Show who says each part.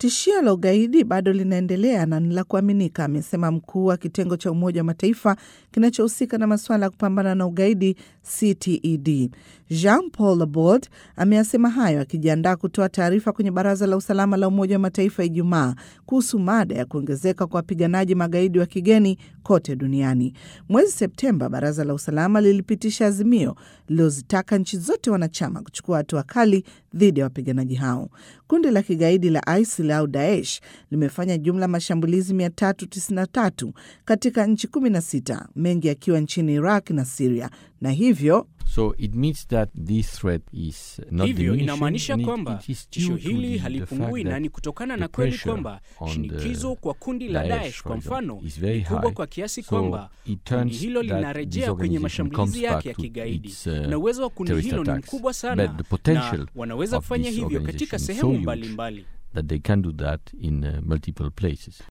Speaker 1: Tishio la ugaidi bado linaendelea na ni la kuaminika, amesema mkuu wa kitengo cha Umoja wa Mataifa kinachohusika na masuala ya kupambana na ugaidi CTED. Jean Paul Laborde ameyasema hayo akijiandaa kutoa taarifa kwenye Baraza la Usalama la Umoja wa Mataifa Ijumaa kuhusu mada ya kuongezeka kwa wapiganaji magaidi wa kigeni kote duniani. Mwezi Septemba, Baraza la Usalama lilipitisha azimio lililozitaka nchi zote wanachama kuchukua hatua kali dhidi ya wapiganaji hao. Kundi la kigaidi la ISIL au Daesh limefanya jumla mashambulizi 393 katika nchi 16, mengi yakiwa nchini Iraq na Siria, na hivyo
Speaker 2: So it means that this threat is not
Speaker 3: Hivyo
Speaker 2: diminishing,
Speaker 3: inamaanisha
Speaker 2: and it-
Speaker 3: kwamba
Speaker 2: it is
Speaker 3: tisho
Speaker 2: due to
Speaker 3: hili
Speaker 2: the- the
Speaker 3: halipungui
Speaker 2: fact
Speaker 3: na
Speaker 2: that
Speaker 3: ni kutokana
Speaker 2: the
Speaker 3: na kweli
Speaker 2: pressure
Speaker 3: kwamba
Speaker 2: on the
Speaker 3: shinikizo kwa kundi la
Speaker 2: Daesh,
Speaker 3: Daesh
Speaker 2: for
Speaker 3: kwa
Speaker 2: example,
Speaker 3: mfano
Speaker 2: is very
Speaker 3: ni kubwa
Speaker 2: high.
Speaker 3: kwa kiasi
Speaker 2: So
Speaker 3: kwamba
Speaker 2: it
Speaker 3: kundi
Speaker 2: turns
Speaker 3: hilo
Speaker 2: that
Speaker 3: linarejea
Speaker 2: this
Speaker 3: kwenye
Speaker 2: organization comes
Speaker 3: mashambulizi
Speaker 2: back
Speaker 3: yake ya
Speaker 2: to
Speaker 3: kigaidi
Speaker 2: its, uh,
Speaker 3: na uwezo wa kundi
Speaker 2: terrorist
Speaker 3: hilo ni
Speaker 2: attacks.
Speaker 3: mkubwa sana
Speaker 2: But the potential
Speaker 3: na wanaweza
Speaker 2: of
Speaker 3: kufanya
Speaker 2: this
Speaker 3: hivyo katika
Speaker 2: organization is so
Speaker 3: sehemu
Speaker 2: huge
Speaker 3: mbalimbali.
Speaker 2: that they can do that in uh, multiple places.